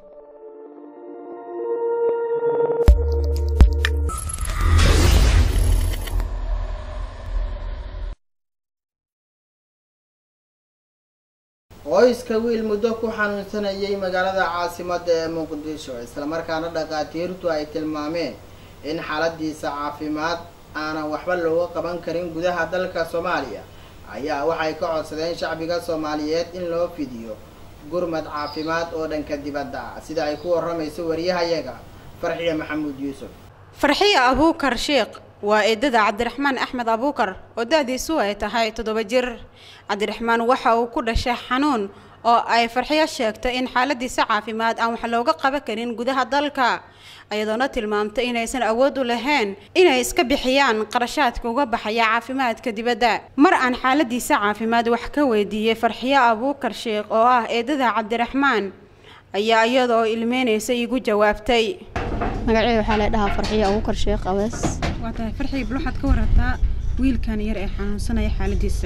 qoyska wiil muddo ku xanuunsanayay magaalada caasimada ee muqdisho islamarkaana dhakhaatiirtu ay tilmaameen in xaaladiisa caafimaad aanan waxba looga qaban karin gudaha dalka soomaaliya ayaa waxay ka codsadeen shacbiga soomaaliyeed in loo fidiyo gurmad caafimaad oo dhanka dibadda ah sida ay ku waramayso wariyahayaga farxiya maxamuud yuusuf farxiya abuukar sheekh waa eedada cabdiraxmaan axmed abuukar oo da-diisu ay tahay toddoba jir cabdiraxmaan waxa uu ku dhashay xanuun oo ay farxiyo sheegtay in xaaladiisa caafimaad aan wax looga qaban karin gudaha dalka ayadoona tilmaamtay inaysan awood u lahayn inay iska bixiyaan qarashaadka uga baxaya caafimaadka dibadda mar aan xaaladiisa caafimaad wax ka weydiiyey farxiyo abuukar sheekh oo ah eedada cabdiraxmaan ayaa iyadoo ilmeynaysa igu jawaabtay magaceeda waxaa la dhahaa farxiyo abuukar sheekh abees waa tahay farxiya bal waxaad ka warataa wiilkan yar ee xanuunsanaya xaaladiisa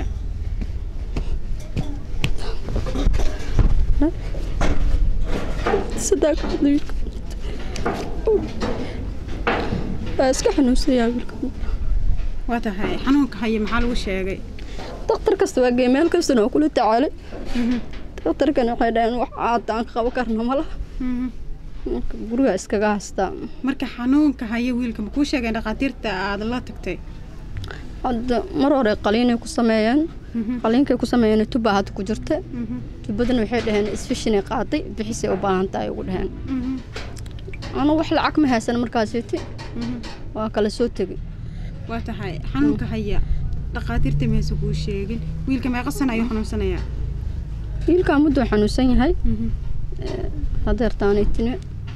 waa iska xanuunsanyaa wiilka waa tahay xanuunka haya maxaa lagu sheegay daktar kasta waa gee meel kastana waa kula tacaalay daktarkana waxay dhaheen wax aada aan qabo karna ma laha marka guriga iskaga haystaa marka xanuunka haya wiilka ma kuu sheegeen dhakhaatiirta aada la tagtay hadda mar hore qaliinay ku sameeyeen qaliinkay ku sameeyeen tuba hadda ku jirta tubadana waxay dhaheen isfishinay qaaday bixisay u baahan tahay ugu dhaheen anu wax lacag ma haysan markaasiti waa kala soo tegay waa tahay xanuunka haya dhakhaatiirta mayse kuu sheegin wiilka meeqa sana ayuu xanuunsanayaa wiilkaa mudduu xanuunsan yahay hadeertaanaytine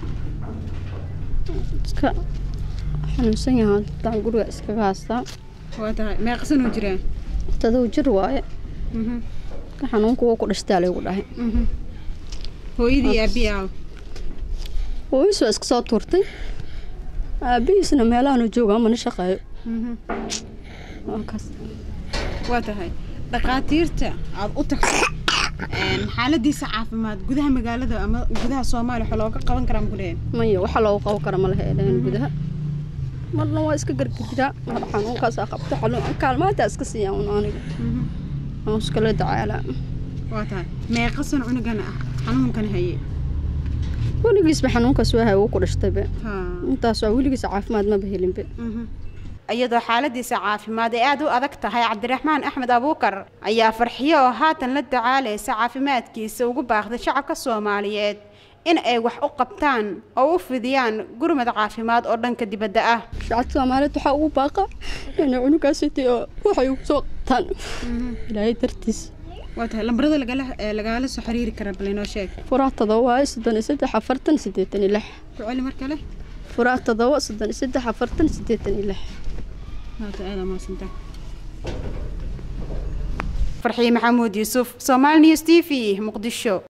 iska xanuunsan yahay haddaan guriga iskaga haystaa waa tahay meeqa sanuu jiraa tadow jir waaye ka xanuunka wuu ku dhashtaa laygu dhahay hooyadii aabii aaw hooyis waa iska soo tuurtay aabihiisna meelahaanu joogaa mana shaqeeyo waa kaas waa tahay dhakhaatiirta aada u tagtay xaaladiisa caafimaad gudaha magaalada ama gudaha soomaaliya waxa looga qaban karaa maku leeyahay maya waxa loogu qaban kara ma laha eedhahan gudaha marna waa iska gargarjiraa mar xanuunkaasaa qabta xanuun kaalmaataa iska siiyaa un aniga aan iskala dacaalaa waa tahay meeqa san cunugan ah xanuunkan hayay weligiisba xanuunkaas waa hay wuu ku dhashtaybe haa intaas waa weligiisa caafimaad maba helinbe iyadoo xaaladiisa caafimaad ay aada u adag tahay cabdiraxmaan axmed abuukar ayaa farxiyo oo haatan la dacaalaysa caafimaadkiisa ugu baaqday shacabka soomaaliyeed in ay wax u qabtaan oo u fidiyaan gurmad caafimaad oo dhanka dibadda ah shacabka soomaaliyeed waxaa ugu baaqa inay cunugaasitay oo waxay ugu soo qabtaan ilaahay dartiis waa tahay lambarada lagala ee lagala soo xiriiri kara bal inoo sheeg furaa todoba waaye soddon iyo saddex afartan siddeetan iyo lix ku celi mar kale furaa todoba soddon iyo saddex afartan siddeetan iyo lix maata aada maasanta farxiye maxamuud yuusuf somaali news t v muqdisho